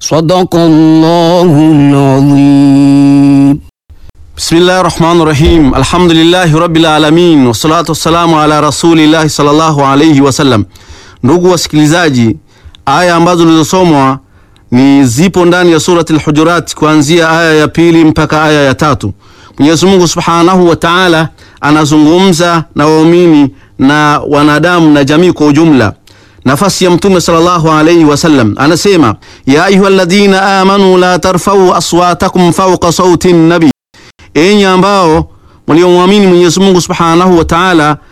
Sadaqallahul azim. Bismillahi rahmani rahim. Alhamdulillahi rabbil alamin wassalatu wassalamu ala rasulillahi sallallahu alayhi wasallam. Ndugu wasikilizaji, aya ambazo zilizosomwa ni zipo ndani ya surati al-Hujurat kuanzia aya ya pili mpaka aya ya tatu. Mwenyezi Mungu Subhanahu wa Ta'ala anazungumza na waumini na wanadamu na jamii kwa ujumla. Nafasi ya Mtume sallallahu alayhi wasallam anasema, ya ayyuhalladhina amanu la tarfa'u aswatakum fawqa sauti nabi, enyi ambao mliomwamini Mwenyezi Mungu Subhanahu wa Ta'ala,